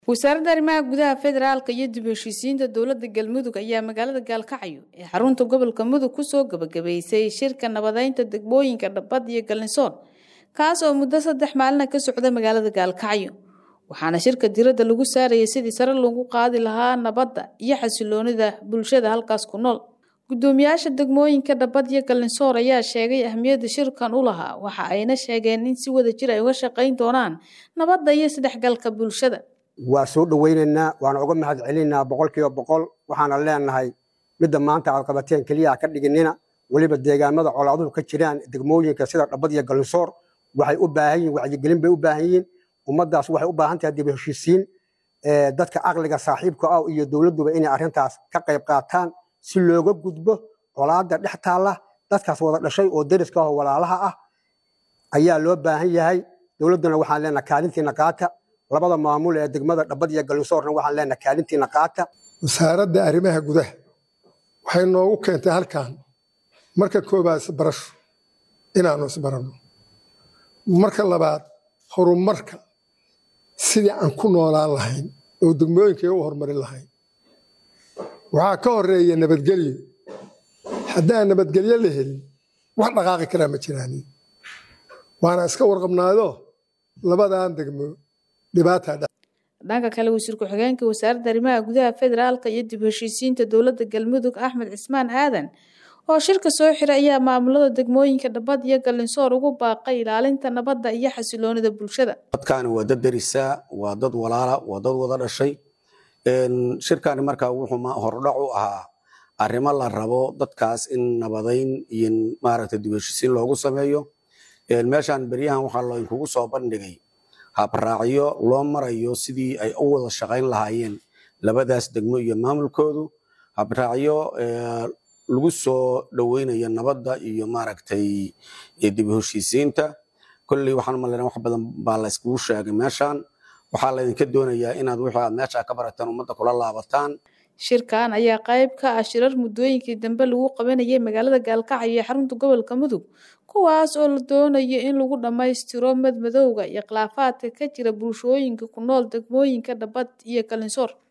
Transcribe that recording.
wasaaradda arrimaha gudaha federaalka iyo dib heshiisiinta dowladda galmudug ayaa magaalada gaalkacyo ee xarunta gobolka mudug kusoo gabagabaysay shirka nabadeynta degmooyinka dhabbad iyo galnisoon kaas oo muddo saddex maalina ka socda magaalada gaalkacyo waxaana shirka diradda lagu saarayay sidii sare loogu qaadi lahaa nabadda iyo xasiloonida bulshada halkaas ku nool gudoomiyaasha degmooyinka dhabbad iyo galnisoor ayaa sheegay ahmiyadda shirkan u lahaa waxa ayna sheegeen in si wada jir ay uga shaqayn doonaan nabadda iyo isdhexgalka bulshada waa soo dhowaynaynaa waana uga mahad celinaynaa boqolkiiba boqol waxaana leenahay midda maanta aad qabateen keliya ka dhiginina weliba deegaamada colaaduhu ka jiraan degmooyinka sida dhabbad iyo galnisoor waxay u baahan yihin wacyigelin bay u baahan yihiin ummaddaas waxay u baahan tahay dib heshiisiin dadka caqliga saaxiibka ah iyo dowladduba inay arrintaas ka qayb qaataan si looga gudbo colaadda dhex taalla dadkaas wada dhashay oo deriska ah oo walaalaha ah ayaa loo baahan yahay dowladduna waxaan leenahay kaalintiina qaata labada maamul ee degmada dhabbad iyo galnisoorna waxaan leenahay kaalintiina qaata wasaaradda arrimaha gudaha waxay noogu keentay halkan marka koobaad isbarasho inaanu isbaranno marka labaad horumarka sidii aan ku noolaan lahayn oo degmooyinkai u horumarin lahayn waxaa ka horeeya nabadgelyo haddaan nabadgelyo la helin wax dhaqaaqi karaa ma jiraan waana iska warqabnaado labadan degmo dhibaataa dhanka kale wasiir ku-xigeenka wasaaradda arrimaha gudaha federaalka iyo dib heshiisiinta dowladda galmudug axmed cismaan aadan oo shirka soo xiray ayaa maamulada degmooyinka dhabbad iyo gallinsoor ugu baaqay ilaalinta nabadda iyo xasiloonida bulshada dadkaani waa dad derisaa waa dad walaala waa dad wada dhashay shirkani markaa wuxuu hordhac u ahaa arrimo la rabo dadkaas in nabadayn iyo maaragta dib heshiisiin loogu sameeyo meeshaan beryahan waxaa laynkugu soo bandhigay habraacyo loo marayo sidii ay u wada shaqayn lahaayeen labadaas degmo iyo maamulkoodu habraacyo lagu soo dhoweynayo nabadda iyo maaragtay dib heshiisiinta kolley waxaan umaleyna wax badan baa la iskugu sheegay meeshaan waxaa laydinka doonayaa inaad wixii aad meesha ka barataan ummadda kula laabataan shirkan ayaa qayb ka ah shirar muddooyinkii dambe lagu qabanayay magaalada gaalkacyo iyo xarunta gobolka mudug kuwaas oo la doonayo in lagu dhammaystiro madmadowga iyo khilaafaadka ka jira bulshooyinka ku nool degmooyinka dhabbad iyo galnisoor